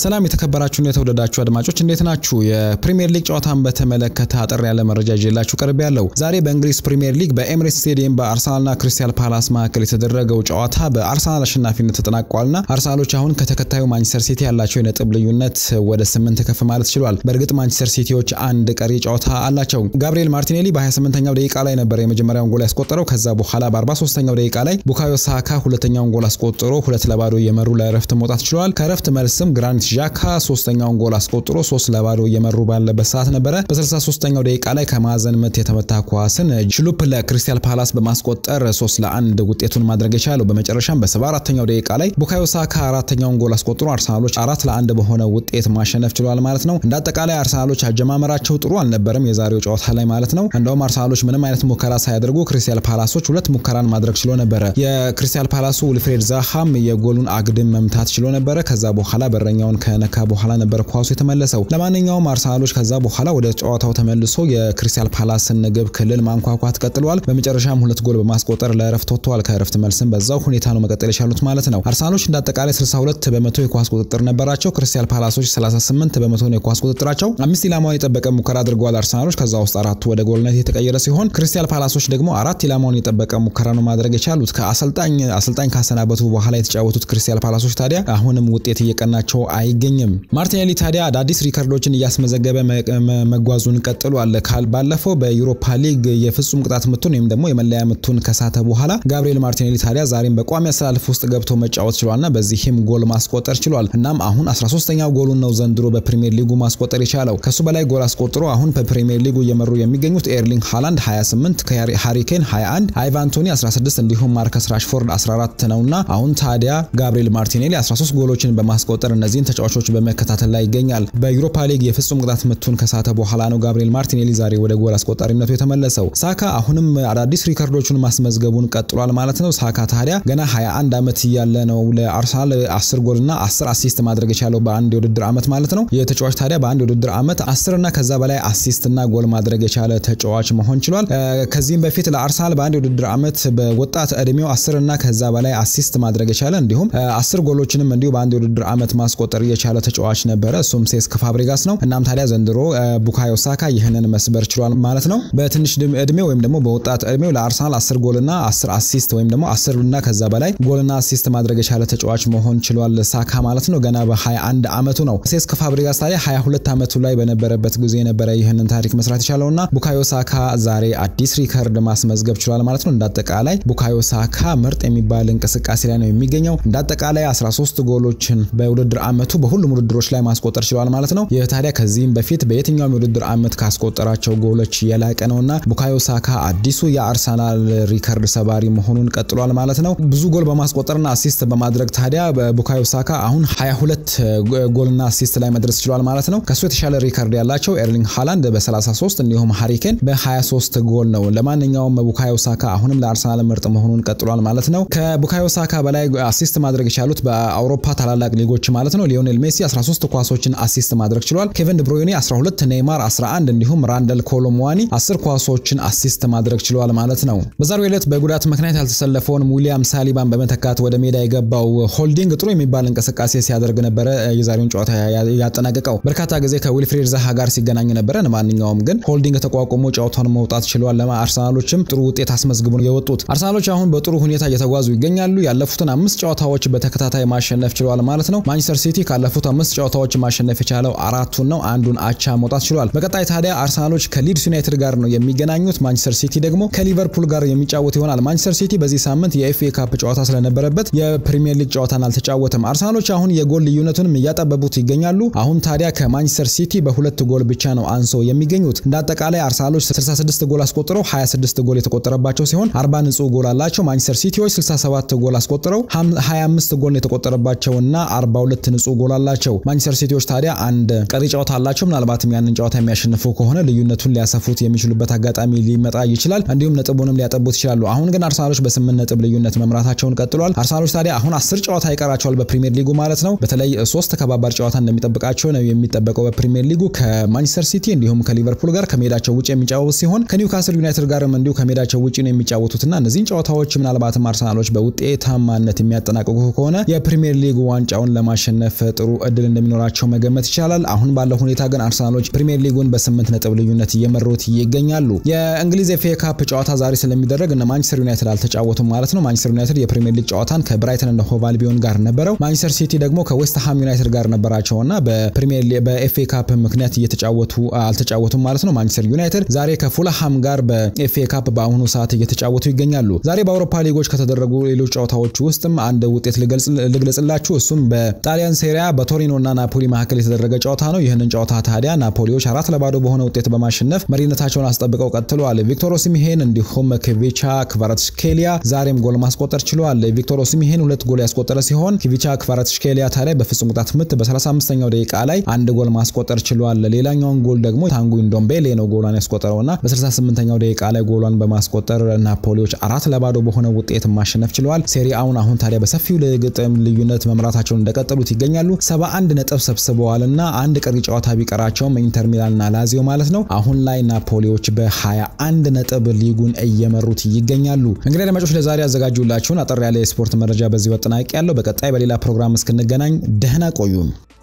ሰላም የተከበራችሁና የተወደዳችሁ አድማጮች እንዴት ናችሁ? የፕሪሚየር ሊግ ጨዋታን በተመለከተ አጠር ያለ መረጃ ይዤላችሁ ቀርብ ያለው ዛሬ በእንግሊዝ ፕሪሚየር ሊግ በኤምሬትስ ስቴዲየም በአርሰናልና ክሪስታል ፓላስ መካከል የተደረገው ጨዋታ በአርሰናል አሸናፊነት ተጠናቋልና አርሰናሎች አሁን ከተከታዩ ማንቸስተር ሲቲ ያላቸው የነጥብ ልዩነት ወደ ስምንት ከፍ ማለት ችሏል። በእርግጥ ማንቸስተር ሲቲዎች አንድ ቀሪ ጨዋታ አላቸው። ጋብሪኤል ማርቲኔሊ በ28ኛው ደቂቃ ላይ ነበር የመጀመሪያውን ጎል ያስቆጠረው። ከዛ በኋላ በ43ኛው ደቂቃ ላይ ቡካዮ ሳካ ሁለተኛውን ጎል አስቆጥሮ ሁለት ለባዶ እየመሩ ለእረፍት መውጣት ችለዋል። ከእረፍት መልስም ግራኒት ዣካ ሶስተኛውን ጎል አስቆጥሮ ሶስት ለባዶ እየመሩ ባለበት ሰዓት ነበረ። በ63ኛው ደቂቃ ላይ ከማዕዘን ምት የተመታ ኳስን ችሉፕ ለክሪስታል ፓላስ በማስቆጠር ሶስት ለአንድ ውጤቱን ማድረግ የቻለው። በመጨረሻም በ74ኛው ደቂቃ ላይ ቡካዮ ሳካ አራተኛውን ጎል አስቆጥሮ አርሰናሎች አራት ለአንድ በሆነ ውጤት ማሸነፍ ችሏል ማለት ነው። እንደ አጠቃላይ አርሰናሎች አጀማመራቸው ጥሩ አልነበረም የዛሬው ጨዋታ ላይ ማለት ነው። እንደውም አርሰናሎች ምንም አይነት ሙከራ ሳያደርጉ ክሪስታል ፓላሶች ሁለት ሙከራን ማድረግ ችሎ ነበረ። የክሪስታል ፓላሱ ውልፍሬድ ዛሃም የጎሉን አግድም መምታት ችሎ ነበረ። ከዛ በኋላ በረኛውን ከነካ በኋላ ነበር ኳሱ የተመለሰው። ለማንኛውም አርሰናሎች ከዛ በኋላ ወደ ጨዋታው ተመልሶ የክሪስታል ፓላስን ግብ ክልል ማንኳኳት ቀጥለዋል። በመጨረሻም ሁለት ጎል በማስቆጠር ለእረፍት ወጥተዋል። ከእረፍት መልስም በዛው ሁኔታ ነው መቀጠል የቻሉት ማለት ነው። አርሰናሎች እንደ አጠቃላይ 62 በመቶ የኳስ ቁጥጥር ነበራቸው። ክሪስታል ፓላሶች 38 በመቶ ነው የኳስ ቁጥጥራቸው። አምስት ኢላማውን የጠበቀ ሙከራ አድርገዋል አርሰናሎች። ከዛ ውስጥ አራቱ ወደ ጎልነት የተቀየረ ሲሆን ክሪስታል ፓላሶች ደግሞ አራት ኢላማውን የጠበቀ ሙከራ ነው ማድረግ የቻሉት። ከአሰልጣኝ አሰልጣኝ ካሰናበቱ በኋላ የተጫወቱት ክሪስታል ፓላሶች ታዲያ አሁንም ውጤት እየቀናቸው አይገኝም። ማርቲኔሊ ታዲያ አዳዲስ ሪከርዶችን እያስመዘገበ መጓዙን ቀጥሏል። ባለፈው በዩሮፓ ሊግ የፍጹም ቅጣት ምቱን ወይም ደግሞ የመለያ ምቱን ከሳተ በኋላ ጋብሪኤል ማርቲኔሊ ታዲያ ዛሬም በቋሚ አሰላለፍ ውስጥ ገብቶ መጫወት ችሏልና በዚህም ጎል ማስቆጠር ችሏል። እናም አሁን 13ኛው ጎሉን ነው ዘንድሮ በፕሪሚየር ሊጉ ማስቆጠር የቻለው። ከሱ በላይ ጎል አስቆጥሮ አሁን በፕሪሚየር ሊጉ እየመሩ የሚገኙት ኤርሊንግ ሃላንድ 28፣ ሃሪኬን 21፣ አይቫን ቶኒ 16 እንዲሁም ማርከስ ራሽፎርድ 14 ነውና አሁን ታዲያ ጋብሪኤል ማርቲኔሊ 13 ጎሎችን በማስቆጠር እነዚህን ተጫዋቾች በመከታተል ላይ ይገኛል። በዩሮፓ ሊግ የፍጹም ቅጣት ምቱን ከሳተ በኋላ ነው ጋብሪኤል ማርቲኔሊ ዛሬ ወደ ጎል አስቆጣሪነቱ የተመለሰው። ሳካ አሁንም አዳዲስ ሪከርዶቹን ማስመዝገቡን ቀጥሏል ማለት ነው። ሳካ ታዲያ ገና 21 ዓመት እያለ ነው ለአርሰናል 10 ጎልና 10 አሲስት ማድረግ የቻለው በአንድ የውድድር ዓመት ማለት ነው። የተጫዋች ታዲያ በአንድ የውድድር ዓመት 10 እና ከዛ በላይ አሲስት እና ጎል ማድረግ የቻለ ተጫዋች መሆን ችሏል። ከዚህም በፊት ለአርሰናል በአንድ የውድድር ዓመት በወጣት እድሜው 10 እና ከዛ በላይ አሲስት ማድረግ የቻለ እንዲሁም 10 ጎሎችንም እንዲሁ በአንድ የውድድር ዓመት ማስቆጠር የቻለ ተጫዋች ነበረ። እሱም ሴስክ ፋብሪጋስ ነው። እናም ታዲያ ዘንድሮ ቡካዮ ሳካ ይህንን መስበር ችሏል ማለት ነው። በትንሽ እድሜው ወይም ደግሞ በወጣት እድሜው ለአርሰናል 10 ጎልና 10 አሲስት ወይም ደግሞ 10 እና ከዛ በላይ ጎልና አሲስት ማድረግ የቻለ ተጫዋች መሆን ችሏል ሳካ ማለት ነው። ገና በ21 ዓመቱ ነው። ሴስክ ፋብሪጋስ ታዲያ 22 ዓመቱ ላይ በነበረበት ጊዜ ነበረ ይህንን ታሪክ መስራት የቻለውና ቡካዮ ሳካ ዛሬ አዲስ ሪከርድ ማስመዝገብ ችሏል ማለት ነው። እንዳጠቃላይ ቡካዮ ሳካ ምርጥ የሚባል እንቅስቃሴ ላይ ነው የሚገኘው። እንዳጠቃላይ 13 ጎሎችን በውድድር ዓመቱ በሁሉም ውድድሮች ላይ ማስቆጠር ችሏል ማለት ነው። ይህ ታዲያ ከዚህም በፊት በየትኛውም የውድድር ዓመት ካስቆጠራቸው ጎሎች የላቀ ነውና ቡካዮ ሳካ አዲሱ የአርሰናል ሪከርድ ሰባሪ መሆኑን ቀጥሏል ማለት ነው። ብዙ ጎል በማስቆጠርና አሲስት በማድረግ ታዲያ ቡካዮ ሳካ አሁን 22 ጎልና አሲስት ላይ መድረስ ችሏል ማለት ነው። ከሱ የተሻለ ሪከርድ ያላቸው ኤርሊንግ ሃላንድ በ33 እንዲሁም ሃሪኬን በ23 ጎል ነው። ለማንኛውም ቡካዮ ሳካ አሁንም ለአርሰናል ምርጥ መሆኑን ቀጥሏል ማለት ነው። ከቡካዮ ሳካ በላይ አሲስት ማድረግ የቻሉት በአውሮፓ ታላላቅ ሊጎች ማለት ነው ሊዮኔል ሜሲ 13 ኳሶችን አሲስት ማድረግ ችሏል። ኬቨን ድብሮይኔ 12፣ ኔይማር 11 እንዲሁም ራንደል ኮሎሙዋኒ 10 ኳሶችን አሲስት ማድረግ ችሏል ማለት ነው። በዛሬው ዕለት በጉዳት ምክንያት ያልተሰለፈውን ዊሊያም ሳሊባን በመተካት ወደ ሜዳ የገባው ሆልዲንግ ጥሩ የሚባል እንቅስቃሴ ሲያደርግ ነበረ የዛሬውን ጨዋታ ያጠናቀቀው። በርካታ ጊዜ ከዊልፍሬድ ዛሃ ጋር ሲገናኝ ነበረ። ለማንኛውም ግን ሆልዲንግ ተቋቁሞ ጨዋታውን መውጣት ችሏል። አርሰናሎችም ጥሩ ውጤት አስመዝግቡ የወጡት አርሰናሎች አሁን በጥሩ ሁኔታ እየተጓዙ ይገኛሉ። ያለፉትን አምስት ጨዋታዎች በተከታታይ ማሸነፍ ችሏል ማለት ነው። ማንቸስተር ሲቲ ካለፉት አምስት ጨዋታዎች ማሸነፍ የቻለው አራቱን ነው። አንዱን አቻ መውጣት ችሏል። በቀጣይ ታዲያ አርሰናሎች ከሊድስ ዩናይትድ ጋር ነው የሚገናኙት። ማንቸስተር ሲቲ ደግሞ ከሊቨርፑል ጋር የሚጫወት ይሆናል። ማንቸስተር ሲቲ በዚህ ሳምንት የኤፍኤ ካፕ ጨዋታ ስለነበረበት የፕሪሚየር ሊግ ጨዋታን አልተጫወተም። አርሰናሎች አሁን የጎል ልዩነቱንም እያጠበቡት ይገኛሉ። አሁን ታዲያ ከማንቸስተር ሲቲ በሁለት ጎል ብቻ ነው አንሶ የሚገኙት። እንደ አጠቃላይ አርሰናሎች 66 ጎል አስቆጥረው 26 ጎል የተቆጠረባቸው ሲሆን 40 ንጹህ ጎል አላቸው። ማንቸስተር ሲቲዎች 67 ጎል አስቆጥረው 25 ጎል የተቆጠረባቸውና 42 ንጹህ ጎል አላቸው። ማንቸስተር ሲቲዎች ታዲያ አንድ ቀሪ ጨዋታ አላቸው። ምናልባትም ያንን ጨዋታ የሚያሸንፉ ከሆነ ልዩነቱን ሊያሰፉት የሚችሉበት አጋጣሚ ሊመጣ ይችላል። እንዲሁም ነጥቡንም ሊያጠቡት ይችላሉ። አሁን ግን አርሰናሎች በስምንት ነጥብ ልዩነት መምራታቸውን ቀጥሏል። አርሰናሎች ታዲያ አሁን አስር ጨዋታ ይቀራቸዋል በፕሪሚየር ሊጉ ማለት ነው። በተለይ ሶስት ከባባድ ጨዋታ እንደሚጠብቃቸው ነው የሚጠበቀው በፕሪሚየር ሊጉ ከማንቸስተር ሲቲ እንዲሁም ከሊቨርፑል ጋር ከሜዳቸው ውጭ የሚጫወት ሲሆን ከኒውካስል ዩናይትድ ጋርም እንዲሁ ከሜዳቸው ውጭ ነው የሚጫወቱትና እነዚህን ጨዋታዎች ምናልባትም አርሰናሎች በውጤታማነት የሚያጠናቅቁ ከሆነ የፕሪሚየር ሊግ ዋንጫውን ለማሸነፍ ጥሩ እድል እንደሚኖራቸው መገመት ይቻላል። አሁን ባለው ሁኔታ ግን አርሰናሎች ፕሪሚየር ሊጉን በስምንት ነጥብ ልዩነት እየመሩት ይገኛሉ። የእንግሊዝ ኤፍ ኤ ካፕ ጨዋታ ዛሬ ስለሚደረግ እነ ማንቸስተር ዩናይትድ አልተጫወቱም ማለት ነው። ማንቸስተር ዩናይትድ የፕሪሚየር ሊግ ጨዋታን ከብራይተን እና ሆቭ አልቢዮን ጋር ነበረው። ማንቸስተር ሲቲ ደግሞ ከዌስትሃም ዩናይትድ ጋር ነበራቸውና በፕሪሚየር በኤፍ ኤ ካፕ ምክንያት እየተጫወቱ አልተጫወቱም ማለት ነው። ማንቸስተር ዩናይትድ ዛሬ ከፉልሃም ጋር በኤፍ ኤ ካፕ በአሁኑ ሰዓት እየተጫወቱ ይገኛሉ። ዛሬ በአውሮፓ ሊጎች ከተደረጉ ሌሎች ጨዋታዎች ውስጥም አንድ ውጤት ልግለጽላችሁ። እሱም በጣሊያን ሴሪያ በቶሪኖ እና ናፖሊ መካከል የተደረገ ጨዋታ ነው። ይህንን ጨዋታ ታዲያ ናፖሊዎች አራት ለባዶ በሆነ ውጤት በማሸነፍ መሪነታቸውን አስጠብቀው ቀጥለዋል። ቪክቶር ኦሲሚሄን እንዲሁም ክቪቻ ክቫራትስኬሊያ ዛሬም ጎል ማስቆጠር ችለዋል። ቪክቶር ኦሲሚሄን ሁለት ጎል ያስቆጠረ ሲሆን ክቪቻ ክቫራትስኬሊያ ታዲያ በፍጹም ቅጣት ምት በ35ኛው ደቂቃ ላይ አንድ ጎል ማስቆጠር ችለዋል። ሌላኛውን ጎል ደግሞ ታንጉ ንዶምቤሌ ነው ጎሏን ያስቆጠረውና በ68ኛው ደቂቃ ላይ ጎሏን በማስቆጠር ናፖሊዎች አራት ለባዶ በሆነ ውጤት ማሸነፍ ችለዋል። ሴሪአውን አሁን ታዲያ በሰፊው ግጥም ልዩነት መምራታቸውን እንደቀጠሉት ይገኛሉ። 71 ነጥብ ሰብስበዋልና አንድ ቀሪ ጨዋታ ቢቀራቸውም ኢንተር ሚላንና ላዚዮ ማለት ነው። አሁን ላይ ናፖሊዎች በ21 ነጥብ ሊጉን እየመሩት ይገኛሉ። እንግዲህ አድማጮች ለዛሬ ያዘጋጁላችሁን አጠር ያለ የስፖርት መረጃ በዚህ ወጥናቂ ያለው። በቀጣይ በሌላ ፕሮግራም እስክንገናኝ ደህና ቆዩም።